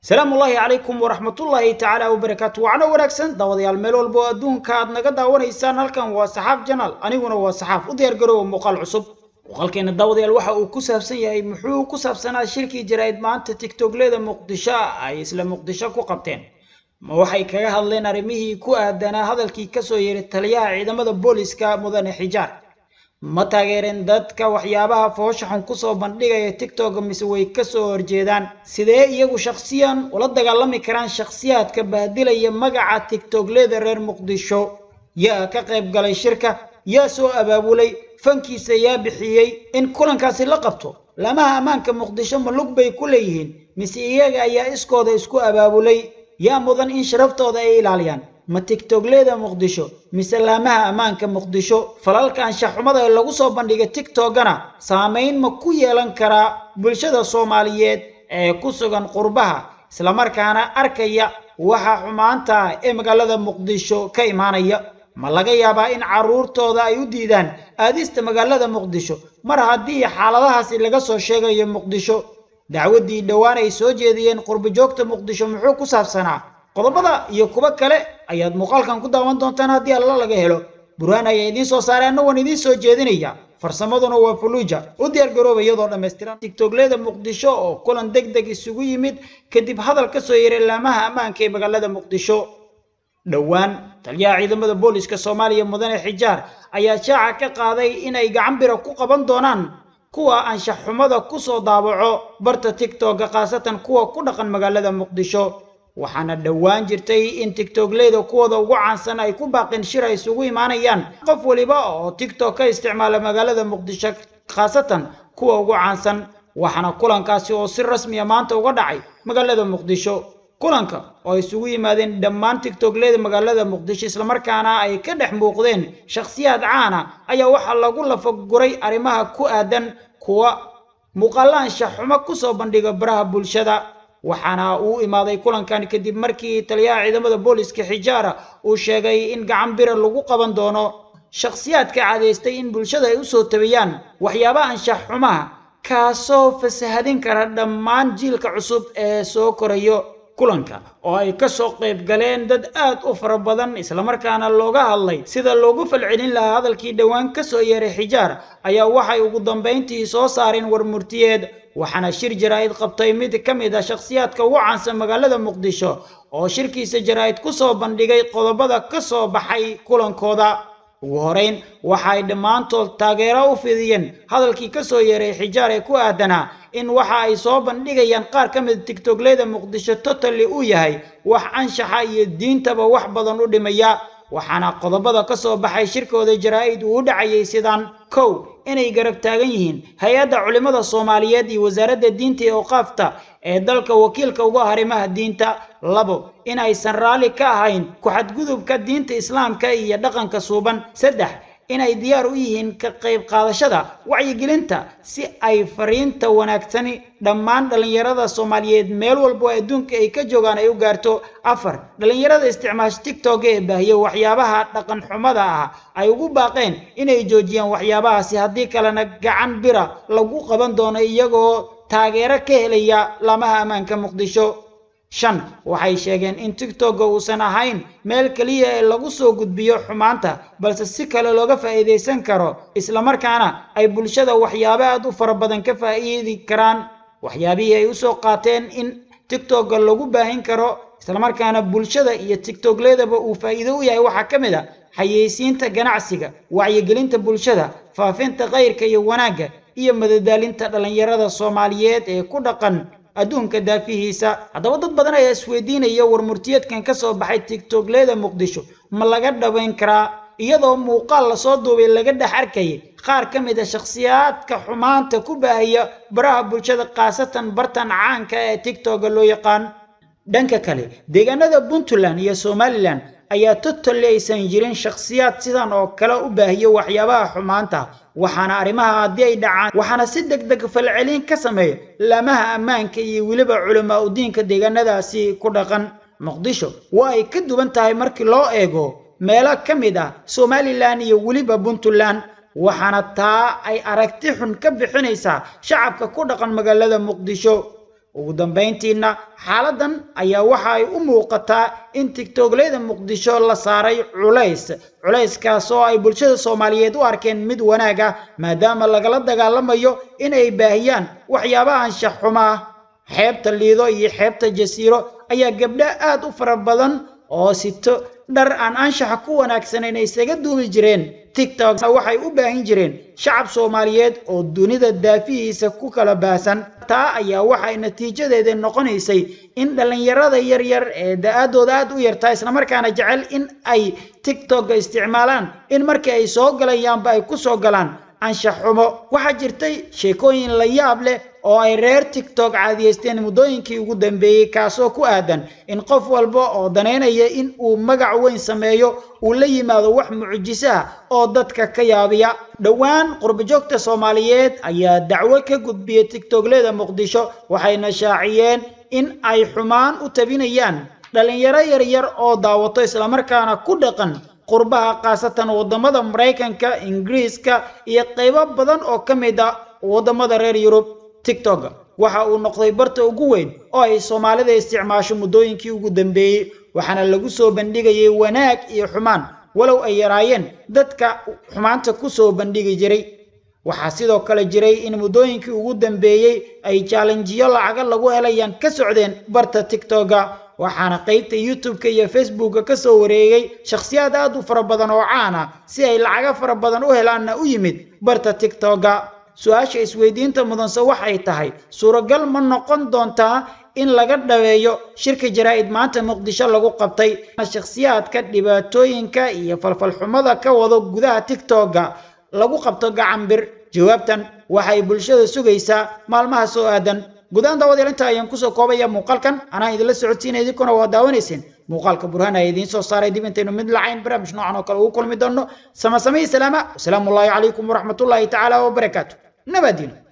salaamu ullaahi calaykum waraxmatullaahi tacaala wabarakaatu wacno wanaagsan daawadayaal meel walba oo adduunka aad naga daawanaysaan halkan waa saxaaf janaal aniguna waa saxaaf u diyaargaroowa muuqaal cusub muuqaalkeena daawadayaal waxa uu ku saabsan yahay muxuu ku saabsanaa shirkii jaraa'id maanta tiktokleeda muqdisho ay isla muqdisho ku qabteen ma waxay kaga hadleen arrimihii ku aadanaa hadalkii kasoo yeeray taliyaha ciidamada booliska mudane xijaar ma taageereen dadka waxyaabaha foosha xun kusoo bandhigaya tiktok mise way kasoo horjeedaan sidee iyagu shakhsiyan ula dagaalami karaan shakhsiyaadka bahdilaya magaca tiktokleeda reer muqdisho yaa ka qayb galay shirka yaa soo abaabulay fankiisa yaa bixiyey in kulankaasi la qabto lamaha ammaanka muqdisho ma lug bay ku leeyihiin mise iyaga ayaa iskooda isku abaabulay yaa mudan in sharaftooda ay ilaaliyaan ma tiktokleeda muqdisho mise laamaha ammaanka muqdisho falalka anshaxumada ee lagu soo bandhigay tiktokana saamayn ma ku yeelan karaa bulshada soomaaliyeed ee ku sugan qurbaha islamarkaana arkaya waxa xumaanta ah ee magaalada muqdisho ka imaanaya ma laga yaabaa in carruurtooda ay u diidaan aadista magaalada muqdisho mar haddii xaaladahaasi laga soo sheegayo muqdisho dacwaddii dhowaan ay soo jeediyeen qurbojoogta muqdisho muxuu ku saabsanaa qodobada iyo kuwo kale ayaad muuqaalkan ku daawan doontaan haddii alla laga helo burhaan ayaa idiin soo saaray anna waan idiin soo jeedinaya farsamaduna waa fuluuja u diyaar garooba iyadoo dhammaystiran tiktokleeda muqdisho oo kulan deg deg isugu yimid kadib hadal ka soo yeeray laamaha ammaanka ee magaalada muqdisho dhowaan taliyaha ciidamada booliska soomaaliya mudane xijaar ayaa shaaca ka qaaday inay gacan bira ku qaban doonaan kuwa anshax xumada kusoo daabaco barta tiktoka khaasatan kuwa ku dhaqan magaalada muqdisho waxaana dhowaan jirtay in tiktokleeda kuwooda ugu caansan ay ku baaqeen shir ay isugu imaanayaan qof waliba oo tiktok ka isticmaala magaalada muqdisho khaasatan kuwa ugu caansan waxaana kulankaasi oo si rasmiya maanta uga dhacay magaalada muqdisho kulanka oo ay isugu yimaadeen dhammaan tiktokleeda magaalada muqdisho islamarkaana ay ka dhex muuqdeen shakhsiyaad caana ayaa waxaa lagu lafaguray arrimaha ku aadan kuwa muuqaalla anshaxumo kusoo bandhiga baraha bulshada waxaana uu imaaday kulankan kadib markii taliyaha ciidamada booliska xijaara uu sheegay in gacan bira lagu qaban doono shakhsiyaadka cadaystay in bulshada ay usoo tabiyaan waxyaabaha anshax xumaha kaasoo fasahadin kara dhammaan jiilka cusub ee soo korayo kulanka oo ay kasoo qayb galeen dad aad u fara badan islamarkaana looga hadlay sida loogu falcelin lahaa hadalkii dhowaan kasoo yeeray xijaar ayaa waxay ugu dambayntii soo saareen warmurtiyeed waxaana shir jaraa'id qabtay mid ka mid a shakhsiyaadka ugu caansan magaalada muqdisho oo shirkiisa jaraa'id kusoo bandhigay qodobada ka soo baxay kulankooda ugu horeyn waxa ay dhammaantood taageero u fidiyeen hadalkii kasoo yeeray xijaar ee ku aadanaa in waxa ay soo bandhigayaan qaar ka mid tiktokleeda muqdisho totally uu yahay wax anshaxa iyo diintaba wax badan u dhimaya waxaana qodobada ka soo baxay shirkooda jaraa'id uu u dhacayay sidaan kow inay garab taagan yihiin hay-adda culimmada soomaaliyeed iyo wasaaradda diinta ee oqaafta ee dalka wakiilka uga arrimaha diinta labo in aysan raalli ka ahayn ku-xadgudubka diinta islaamka iyo dhaqanka suuban saddex inay diyaar u yihiin ka qayb qaadashada wacyigelinta si ay fariinta wanaagsani dhammaan dhallinyarada soomaaliyeed meel walbo adduunka ay ka joogaan ay u gaarto afar dhallinyarada isticmaasha tiktok ee baahiya waxyaabaha dhaqan xumada ah ay ugu baaqeen inay joojiyaan waxyaabahaasi haddii kalena gacan bira lagu qaban doono iyagoo taageero ka helaya laamaha ammaanka muqdisho shan waxay sheegeen in tiktoka uusan ahayn meel keliya ee lagu soo gudbiyo xumaanta balse si kale looga faa'iidaysan karo islamarkaana ay bulshada waxyaabo aad u fara badan ka faa'iidi karaan waxyaabihii ay usoo qaateen in tiktoka lagu baahin karo islamarkaana bulshada iyo tiktokleedaba uu faa'iido u yahay waxaa ka mid a xayeysiinta ganacsiga wacyigelinta bulshada faafinta khayrka iyo wanaagga iyo madadaalinta dhallinyarada soomaaliyeed ee ku dhaqan adduunka daafihiisa haddaba dad badan ayaa isweydiinaya warmurtiyeedkan ka soo baxay tiktokleeda muqdisho ma laga dhabayn karaa iyadoo muuqaal lasoo duubay laga dhex arkayay qaar ka mid a shakhsiyaadka xumaanta ku baahaya baraha bulshada khaasatan bartan caanka ee tiktoka loo yaqaan dhanka kale deegaanada puntland iyo somalilan ayaa totally aysan jirin shakhsiyaad sidan oo kale u baahiyo waxyaabaha xumaanta waxaana arrimaha haddii ay dhacaan waxaana si deg deg falcelin ka sameeya laamaha ammaanka iyo weliba culamaa u diinka deegaanadaasi ku dhaqan muqdisho waa ay ka duwan tahay markii loo eego meelo ka mid ah somalilan iyo weliba puntland waxaana taa ay aragti xun ka bixinaysaa shacabka ku dhaqan magaalada muqdisho ugu dambayntiina xaaladan ayaa waxa ay u muuqataa in tigtogleyda muqdisho la saaray culays culayskaas oo ay bulshada soomaaliyeed u arkeen mid wanaag ah maadaama lagala dagaalamayo in ay baahiyaan waxyaabaha anshax xuma ah xeebta liido iyo xeebta jasiiro ayaa gabdho aad u fara badan oo sito dhar aan anshaxa ku wanaagsanayn ay isaga duumi jireen tiktok waxay u baahin jireen shacab soomaaliyeed oo dunida daafihiisa ku kala baahsan taa ayaa waxay natiijadeeda noqonaysay in dhallinyarada yaryar ee da-aadooda aad u yartaa islamarkaana jecel in ay tiktok isticmaalaan in markii ay soo galayaanba ay ku soo galaan anshax xumo waxaa jirtay sheekooyin la yaab leh oo ay reer tiktok caadiyeysteen muddooyinkii ugu dambeeyey kaasoo ku aadan in qof walba oo danaynaya in uu magac weyn sameeyo uu la yimaado wax mucjiso ah oo dadka ka yaabiya dhowaan qurbajoogta soomaaliyeed ayaa dacwo ka gudbiyey tiktokleda muqdisho waxayna shaaciyeen in ay xumaan u tabinayaan dhallinyaro yaryar oo daawato islamarkaana ku dhaqan qurbaha khaasatan waddamada maraykanka ingiriiska iyo qaybo badan oo ka mid a waddamada reer yurub tiktok waxa uu noqday barta ugu weyn oo ay soomaalida isticmaasho muddooyinkii ugu dambeeyey waxaana lagu soo bandhigayay wanaag iyo xumaan walow ay yaraayeen dadka xumaanta ku soo bandhigi jiray waxaa sidoo kale jiray in muddooyinkii ugu dambeeyey ay jaalenjiyo lacaga lagu helayaan ka socdeen barta tiktoka waxaana qaybta youtube-ka iyo facebooka ka soo wareegay shakhsiyaad aad u fara badan oo caan ah si ay lacago fara badan u helaanna u yimid barta tiktoka su-aasha isweydiinta mudanse waxay tahay suuragal ma noqon doontaa in laga dhaweeyo shirka jaraa'id maanta muqdisho lagu qabtay shakhsiyaadka dhibaatooyinka iyo falfalxumada ka wado gudaha tiktoka lagu qabto gacan bir jawaabtan waxay bulshada sugaysaa maalmaha soo aadan gudahaan daawadayaal inta ayaan kusoo koobaya muuqaalkan anaa idinla socodsiinaya idinkuna waa daawanayseen muuqaalka burhaan ayaa idiin soo saaray dib intaynu mid lacayn barnaamij noocan oo kale ugu kulmi doonno sama samey salaama wasalaamu ullaahi calaykum waraxmatullaahi tacaala wabarakaatu nabadino